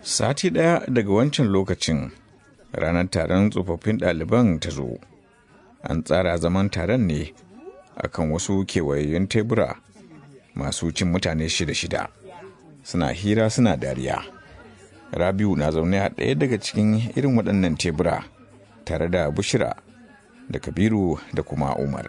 Sati ɗaya daga wancan lokacin ranar taron tsofaffin ɗaliban ta zo. An tsara zaman taron ne akan wasu kewayayyun tebura masu cin mutane shida-shida. Suna hira suna dariya. Rabiu na zaune a ɗaya daga cikin irin waɗannan tebura tare da Bushira da Kabiru da kuma Umar.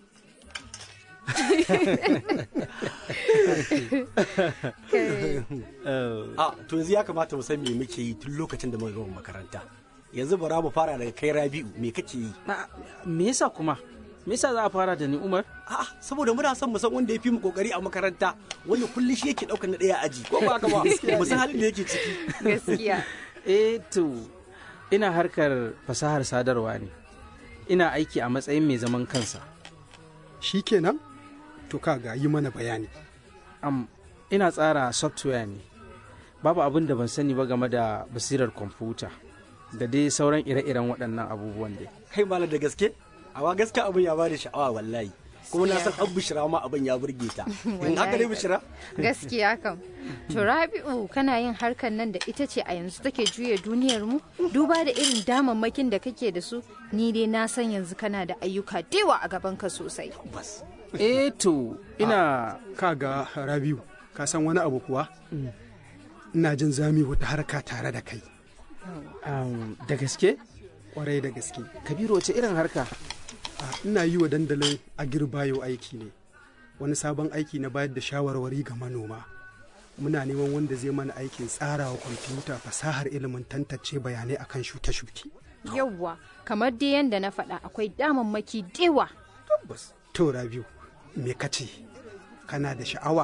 a to yanzu ya kamata mu san me muke yi tun lokacin da muka gama makaranta yanzu bara mu fara daga kai rabi'u me kake yi me yasa kuma me yasa za a fara da ni umar a'a saboda muna son mu san wanda ya fi mu kokari a makaranta wanda kullum shi yake daukar na daya aji ko ba haka ba mu san halin da yake ciki gaskiya eh to ina harkar fasahar sadarwa ne ina aiki a matsayin mai zaman kansa shi kenan to kaga yi mana bayani am ina tsara software ne babu abin da ban sani ba game da basirar kwamfuta da dai sauran ire-iren waɗannan abubuwan dai kai malam da gaske awa gaske abin ya bada sha'awa wallahi kuma na san an bishira ma abin ya burge ta in haka ne bishira gaskiya kam to rabi'u kana yin harkar nan da ita ce a yanzu take juya duniyar mu duba da irin damammakin da kake da su ni dai na san yanzu kana da ayyuka dewa a gaban ka sosai bas eh to ina kaga rabiu ka san wani abu kuwa ina jin zami wata harka tare da kai um, da gaske kwarai da gaske kabiru wace irin harka Ah, ina yi wa dandalin agirbayo aiki ne wani sabon aiki na bayar da shawarwari ga manoma muna neman wanda zai mana aikin tsarawa kwamfuta fasahar ilimin tantance bayanai akan shuke-shuke yawwa kamar dai yanda na faɗa akwai damammaki dewa tabbas to rabiu me kace kana da sha'awa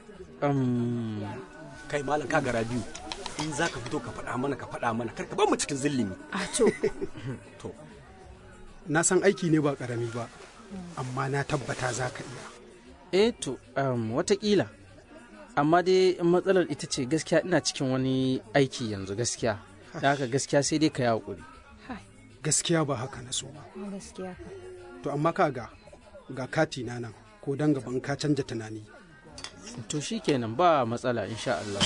um, kai malam ka gara biyu in za ka fito ka faɗa mana ka faɗa mana kar ka bar mu cikin zillimi a to to na san aiki ne ba karami ba amma na tabbata za ka iya eh to um, watakila amma dai matsalar ita ce gaskiya ina cikin wani aiki yanzu gaskiya da haka gaskiya sai dai ka yi haƙuri gaskiya ba haka na so ba gaskiya ka to amma kaga ga kati na nan ko dan gaban ka canja tunani to shikenan ba matsala insha Allah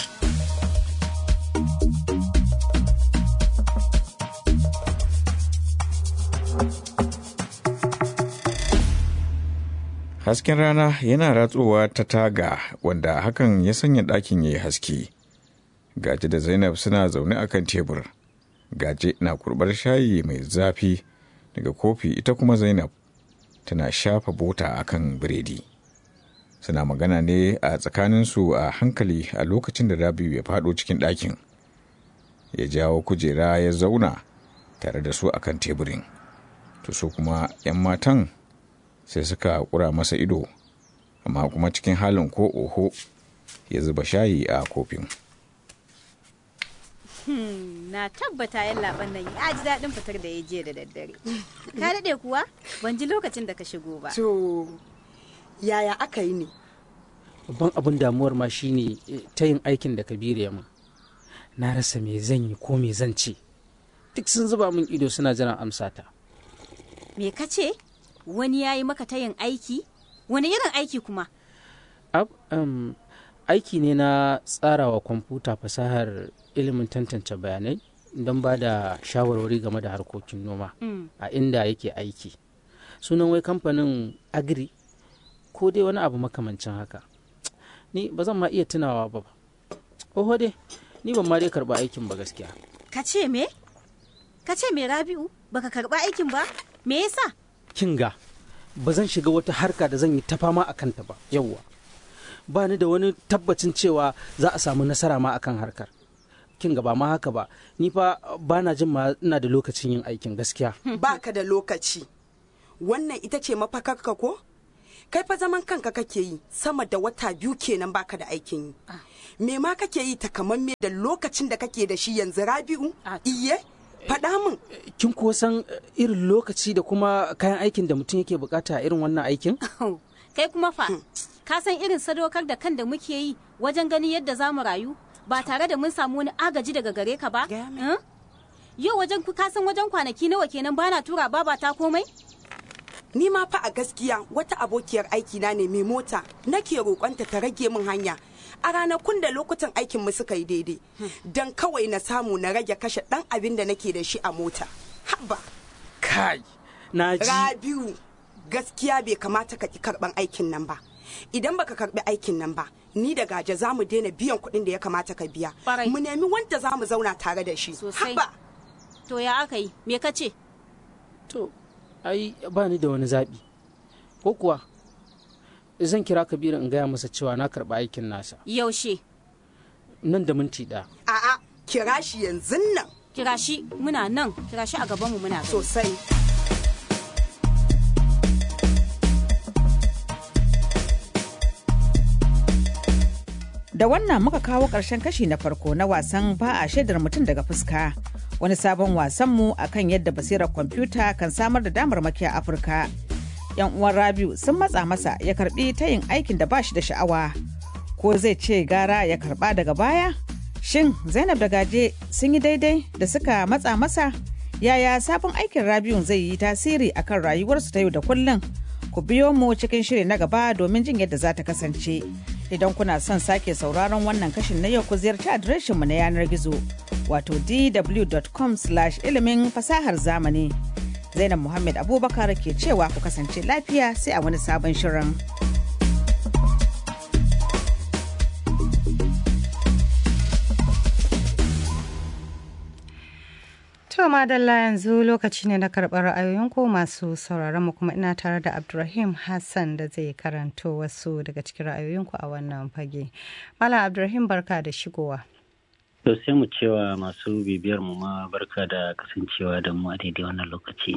Hasken rana yana ratsowa ta taga wanda hakan ya sanya ɗakin ya yi haske. Gaje da Zainab suna zaune a kan tebur. Gaje na kurɓar shayi mai zafi daga kofi ita kuma Zainab tana shafa bota a kan biredi. Suna magana ne a tsakaninsu a hankali a lokacin da Rabiu ya faɗo cikin ɗakin. Ya jawo kujera ya zauna tare da su a kan teburin. To su kuma 'yan matan sai suka kura masa ido amma kuma cikin halin ko oho ya zuba shayi a kofin na tabbata yan laban nan ya ji daɗin fitar da ya je da daddare ka daɗe kuwa ban ji lokacin da ka shigo ba To, yaya aka yi ne? babban abin damuwar ma shine eh, ta yin aikin da kabiru ya min na rasa me zan yi ko me zan ce duk sun zuba min ido suna jiran amsata me ka ce wani ya yi maka tayin aiki wani irin aiki kuma Ab, um, aiki ne na tsarawa kwamfuta fasahar ilimin tantance bayanai don ba da shawarwari game da harkokin noma a inda yake aiki sunan wai kamfanin agri ko dai wani abu makamancin haka ni ba zan ma iya tunawa ba oho dai ni ban ma dai karba aikin ba gaskiya ka ce me ka ce me rabi'u baka karɓa aikin ba me yasa kinga ba zan shiga wata harka da zan yi ta fama a kanta ba yauwa ba ni da wani tabbacin cewa za a samu nasara ma akan harkar kinga ba ma haka ba ni fa ba na jin ma ina da lokacin yin aikin gaskiya Baka da lokaci. Wannan ita ce mafakarka ko? Kai fa zaman kanka kake yi sama da wata biyu kenan baka da aikin yi. Me ma kake yi takamamme da lokacin da kake da shi yanzu Rabi'u? Iye? Faɗa min. kin kuwa san eh, irin lokaci da kuma kayan aikin da mutum yake bukata a irin wannan aikin kai kuma fa ka san irin sadaukar da kan da muke yi wajen ganin yadda za mu rayu ba tare da mun samu wani agaji daga gare ka ba Gaya min. Hmm? yau wajen ka san wajen kwanaki nawa kenan bana tura baba ta komai Ni ma fa a gaskiya wata abokiyar aiki na ne mai mota nake roƙonta ta rage min hanya a ranakun da lokutan aikin mu suka yi daidai don kawai na samu na rage kashe dan abin da nake da shi a mota haba kai na ji rabiu gaskiya bai kamata ka ki karban aikin nan ba idan baka karbi aikin nan ba ni da gaje za mu daina biyan kuɗin da ya kamata ka biya Ƙwarai. mu nemi wanda za mu zauna tare da shi Sosai. haba To ya aka yi? Me ka ce? to ai ba ni da wani zaɓi ko kuwa zan kira kabiru in gaya masa cewa na karɓi aikin nasa Yaushe? nan da minti ɗaya a'a kira shi yanzu nan Kira shi muna nan, kira shi a gabanmu muna gani. sosai Da wannan muka kawo ƙarshen kashi na farko na wasan ba a shaidar mutum daga fuska. Wani sabon wasanmu a kan yadda basirar kwamfuta kan samar da damarmaki a Afirka. Yan uwan Rabiu sun matsa masa ya karbi ta yin aikin da ba shi da sha'awa. Ko zai ce gara ya karba daga baya? Shin Zainab da Gaje sun yi daidai da suka matsa masa? Yaya sabon aikin Rabiu zai yi tasiri akan rayuwarsu ta yau da kullum? Ku biyo mu cikin shiri na gaba domin jin yadda za ta kasance. Idan kuna son sake sauraron wannan kashin na yau ku ziyarci adireshinmu na yanar gizo wato dw.com ilimin fasahar zamani. Zainab Muhammad Abubakar ke cewa ku kasance lafiya sai a wani sabon shirin. To madalla yanzu lokaci ne na karɓar ra'ayoyinku masu sauraron mu kuma ina tare da Abdulrahim Hassan da zai karanto wasu daga cikin ra'ayoyinku a wannan fage. Malam Abdulrahim barka da shigowa. To sai mu cewa masu bibiyar mu ma barka da kasancewa da mu a daidai wannan lokaci.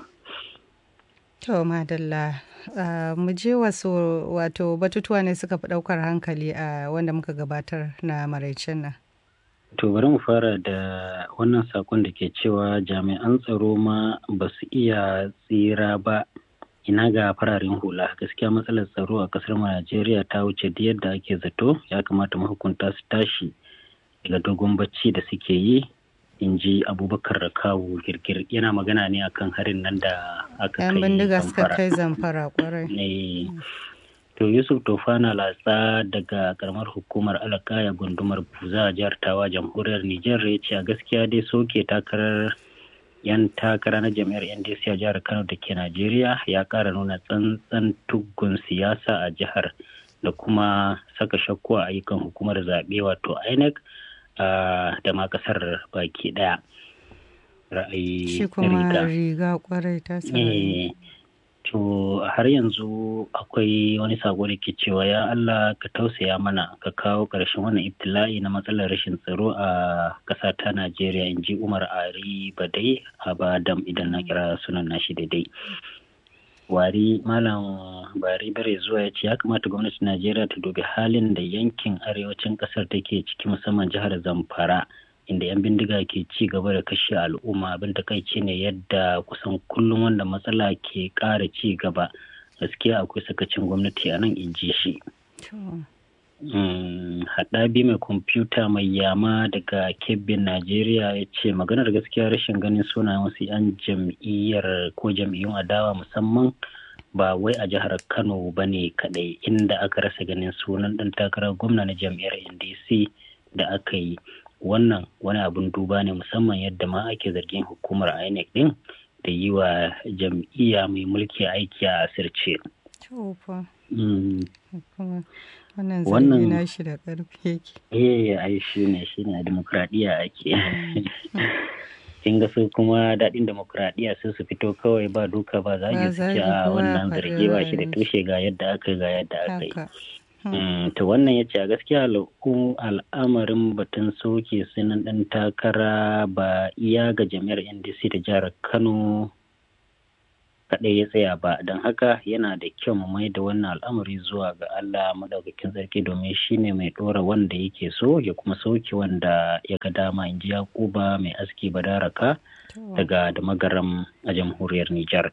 To madalla uh, mu je wasu wato batutuwa ne suka fi ɗaukar hankali a wanda muka gabatar na maraicen nan. To bari mu fara da wannan sakon da ke cewa jami'an tsaro ma ba su iya tsira ba ina ga fararen hula gaskiya matsalar tsaro a kasar mu Najeriya ta wuce da yadda ake zato ya kamata mahukunta su tashi daga dogon bacci da suke yi in ji abubakar rakawu girgir yana magana ne akan harin nan da aka Yan kai bindiga suka Zamfara. kai zamfara kwarai. Eh, To Yusuf Tofana latsa daga karamar hukumar Alakaya gundumar Buza a jihar Tawa jamhuriyar Nijar ya ce a gaskiya dai soke takarar yan takara na jami'ar NDC a jihar Kano da ke Najeriya ya kara nuna tsantsan tuggun siyasa a jihar da kuma saka shakku a ayyukan hukumar zaɓe wato INEC ah, da ma ƙasar baki ɗaya. Ra'ayi Shi kuma riga. riga kwarai ta sa. Eh, to har yanzu akwai wani sako da ke cewa ya Allah ka tausaya mana ka kawo ƙarshen wannan ibtila'i na matsalar rashin tsaro a ƙasa ta Najeriya in ji Umar Ari Badai a Badam idan na kira sunan nashi daidai. Wari Malam Bari Bare zuwa ya ce ya kamata gwamnatin Najeriya ta dubi halin da yankin arewacin ƙasar take ciki musamman jihar Zamfara. inda 'yan bindiga ke ci gaba da kashe al'umma abin takaici ne yadda kusan kullum wanda matsala ke ƙara ci gaba gaskiya akwai sakacin gwamnati a nan in ji shi To, Mm, haɗabi mai kwamfuta mai yama daga kebbin najeriya ya ce maganar gaskiya rashin ganin sunayen wasu 'yan jam'iyyar ko jam'iyyun adawa musamman ba wai a jihar kano ba ne kaɗai inda aka rasa ganin sunan ɗan takarar gwamna na jam'iyyar ndc da aka yi wannan wani abun duba ne musamman yadda ma ake zargin hukumar inec din da yi wa jam'iyya mai mulki aiki a asirce. to fa. Mm, Kuma wannan Wannan- zargi na shi da ƙarfi yake. eh ai shi ne shi ne a demokradiyya ake kin ga su kuma daɗin demokradiyya sai su fito kawai ba duka ba za Ba su ce zagi a kowa ya wannan faɗi zarge ba shi da ra'ayin tushe ga yadda aka yi ga yadda aka yi Haka. Mm, to wannan ya ce a gaskiya al'u- al'amarin batun soke sunan ɗan takara ba iya ga jami'ar ndc da jihar kano kaɗai ya tsaya ba don haka yana da kyau mu mai da wannan al'amari zuwa ga allah maɗaukakin sarki domin shi ne mai ɗora wanda yake so ya kuma soke wanda ya ga dama in ji yakuba mai aski badaraka daga da magaram a jamhuriyar nijar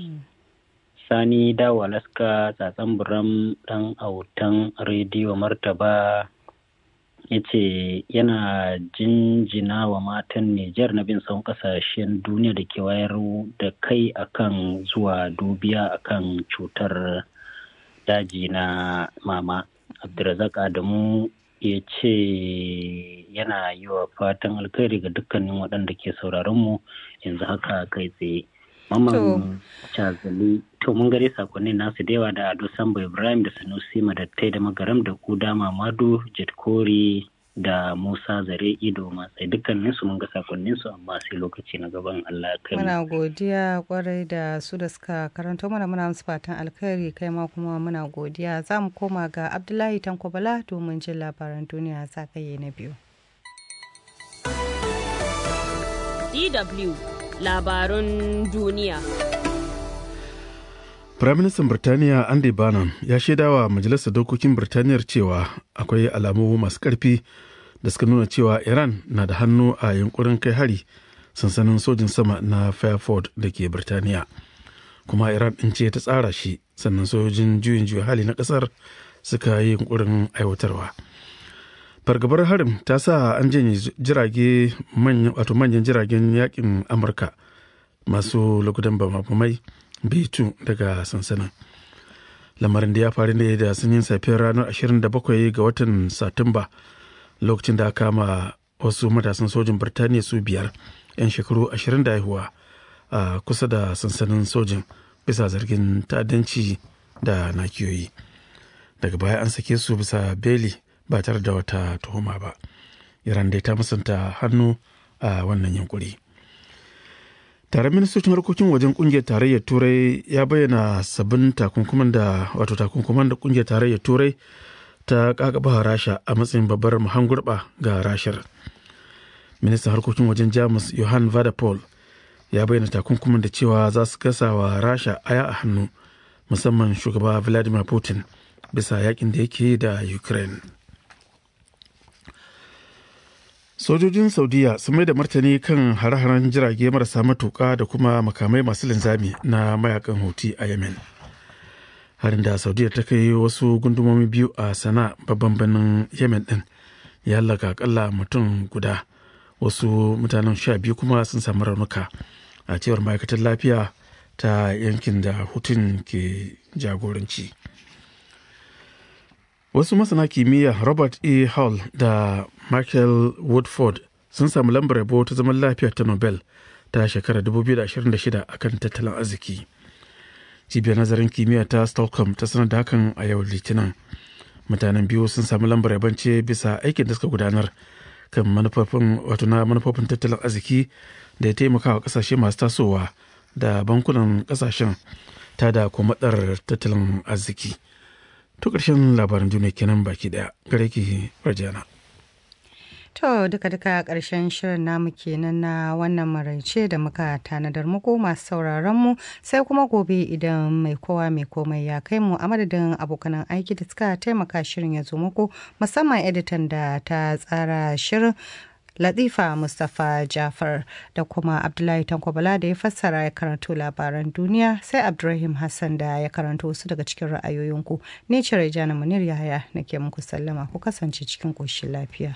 Sani Dawo Alaska tsatsan buram ɗan autan rediyo martaba ya ce yana jinjina wa matan Nijar na bin son kasashen duniya da ke wayar da kai akan zuwa dubiya akan cutar daji na mama. Abdulrazak Adamu ya ce yana yi wa fatan alkhairi ga dukkanin waɗanda ke sauraron mu yanzu haka kai tsaye. Maman Chazali to mun gare sakonnin nasu da yawa da Ado Sambo Ibrahim da Sanusi Madattai da Magaram da Kuda Mamadu Jadkori da Musa Zare Ido Matsai dukkanin su mun ga sakonnin su amma sai lokaci na gaban Allah kai Muna godiya kwarai da su da suka karanto mana muna musu fatan alkhairi kai ma kuma muna godiya za mu koma ga Abdullahi Tanko Bala domin jin labaran duniya zagaye na biyu. DW labarun duniya. Firaministan Birtaniya Andy Barnum ya shaidawa Majalisar Dokokin Birtaniyar cewa akwai alamu masu ƙarfi da suka nuna cewa Iran na da hannu a yunkurin kai hari sansanin sojin sama na Fairford da ke Birtaniya. Kuma Iran ɗin ce ta tsara shi sannan sojojin juyin juya hali na ƙasar suka yi yunkurin aiwatarwa. fargabar harin ta sa an janye jirage wato manyan jiragen yakin amurka masu lokutan bamabamai bitu daga sansanin lamarin da ya faru ne da sanyin safiyar ranar 27 ga watan satumba lokacin da aka kama wasu matasan sojin birtaniya su biyar 'yan shekaru 20 da haihuwa a kusa da sansanin sojin bisa zargin ta'addanci da nakiyoyi daga baya an sake su bisa beli ba tare da wata tuhuma ba iran dai ta musanta hannu a wannan yankuri tare ministocin harkokin wajen kungiyar tarayyar turai ya bayyana sabbin takunkuman da wato takunkuman da kungiyar tarayyar turai ta kakaba rasha a matsayin babbar mahangurba ga rashar ministan harkokin wajen jamus johan vadapol ya bayyana takunkuman da cewa za su gasa wa rasha aya a hannu musamman shugaba vladimir putin bisa yakin da yake da ukraine sojojin saudiya sun mai da martani kan hare-haren jirage marasa matuka da kuma makamai masu linzami na mayakan houthi a yemen harin da saudiya ta kai wasu gundumomi biyu a sana babban birnin yemen din ya hallaka akalla mutum guda wasu mutanen sha biyu kuma sun samu raunuka a cewar ma'aikatar lafiya ta yankin da hutun ke jagoranci wasu masana kimiyya robert e hall da michael woodford sun samu lambar yabo ta zaman lafiya ta nobel ta shekarar 2026 akan tattalin arziki cibiyar nazarin kimiyya ta stockholm ta sanar da hakan a yau litinin mutanen biyu sun samu lambar yabon ce bisa aikin da suka gudanar kan manufofin wato na manufofin tattalin arziki da ya taimaka wa kasashe masu tasowa da bankunan kasashen ta da komadar tattalin arziki to ƙarshen labaran duniya kenan baki daya gare ki rajana To duka-duka ƙarshen shirin namu kenan na wannan maraice da muka tanadar muku masu sauraron mu sai kuma gobe idan mai kowa mai komai ya kai mu a madadin abokanan aiki da suka taimaka shirin ya zo muku musamman editan da ta tsara shirin Latifa Mustapha Jafar da kuma Abdullahi Tankwabala da ya fassara ya karanto labaran duniya sai Abdulrahim Hassan da ya karanto wasu daga cikin ra'ayoyinku. Ni ce Rejana Munir Yahaya nake muku sallama ku kasance cikin ƙoshin lafiya.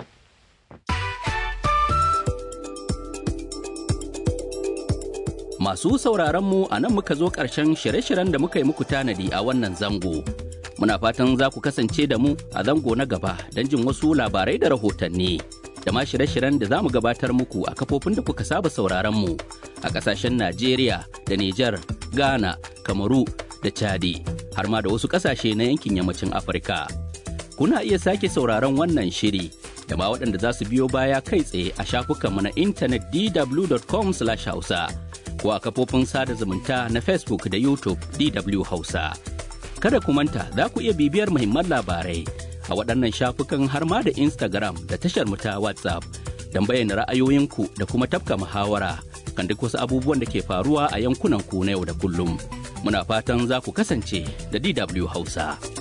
Masu sauraronmu a nan muka zo ƙarshen shirye-shiryen da muka yi muku tanadi a wannan zango. Muna fatan za ku kasance da mu a zango na gaba don jin wasu labarai da rahotanni. Da ma shirye-shiryen da za mu gabatar muku a kafofin da kuka saba sauraronmu a ƙasashen Najeriya da Nijar, Ghana, Kamaru da Chadi, har ma da wasu ƙasashe na yankin yammacin Afirka. Kuna iya sake sauraron wannan shiri da ma waɗanda za su biyo baya kai tsaye a shafukanmu na intanet dw.com/hausa. ko a kafofin sada zumunta na Facebook da YouTube DW Hausa. Kada ku manta za ku iya bibiyar muhimman labarai a waɗannan shafukan har ma da Instagram da tashar ta WhatsApp don bayyana ra'ayoyinku da kuma tafka muhawara kan duk wasu abubuwan da ke faruwa a yankunan ku na yau da kullum. Muna fatan za ku kasance da DW Hausa.